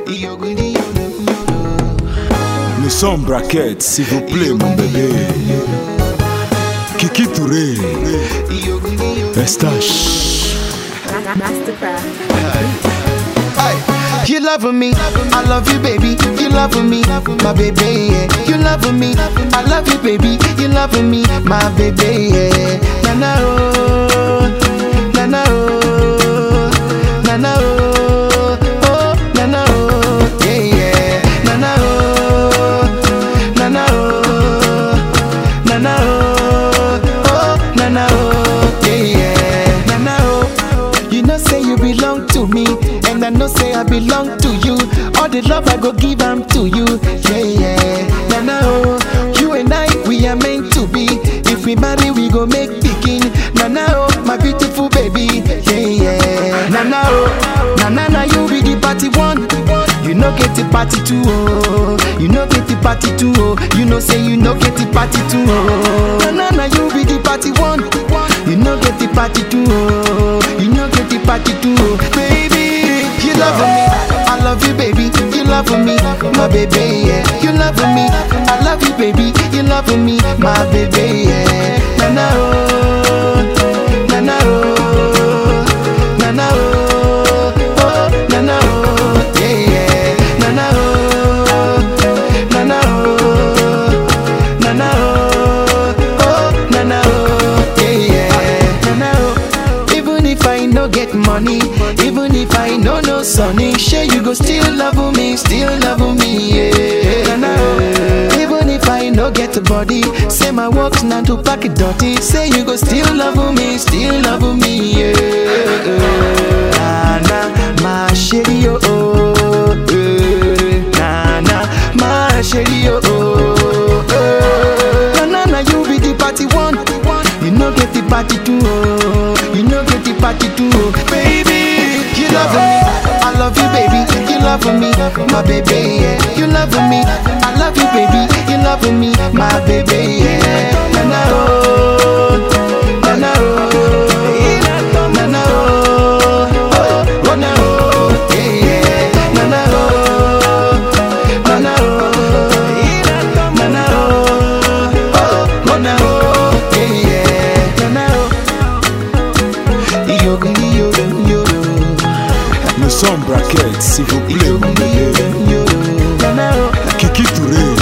Nous sommes braquettes, s'il vous plaît, mon bébé. Kiki Touré, Estache. Mastercraft. You love me, I love you, baby. You love me, my baby. Yeah. You love me, I love you, baby. You love me, my baby. Yeah. Na na oh, na na oh, na na oh, oh na na oh, yeah yeah. Na na oh, na na oh, na na oh, oh na na oh, yeah yeah. Na na oh, you know say you belong to me, and I know say I belong to you. All the love I go give am to you, yeah yeah. Na na oh, you and I we are meant to be. If we marry, we go make pikin. Na na oh, my beautiful baby, yeah yeah. Na na oh, na na na you be the party one. You know get the party two oh, you know get the party two oh. You know say you know get the party two oh. Na na na you be the party one. You know get the party two oh, you know get the party two oh. Baby, you love me, I love you baby. You love me, my baby yeah. You love me, I love you baby. You love me, my baby yeah. Na na oh, na na oh, na na oh, oh na na oh, yeah yeah. Na na oh, na na oh, na na oh, oh na na oh, yeah yeah. Na na oh. Even if I no get money, even if I no no sunny, sure you go still love me, still love me, yeah. Na na oh. Even if I no get a body, say my work's not to pack it dirty, say you go still love me, still love me, yeah. Na na, my shady oh, oh, eh. na na, my shady oh, oh, eh. na na na you be the party one, you no get the party two, oh, you no get the party two, oh. baby, you love me, I love you, baby, you love me, my baby, yeah, you love me, I love you, baby, you love me, my baby, yeah, na na oh, na na oh, na na oh, oh, oh na oh, yeah, yeah, na na oh, na na oh, na na oh, oh, oh na oh, yeah, yeah, na na oh, yo yo yo yo. Nous sommes braquettes, s'il vous plaît, mon bébé. Na na oh. Kiki Touré,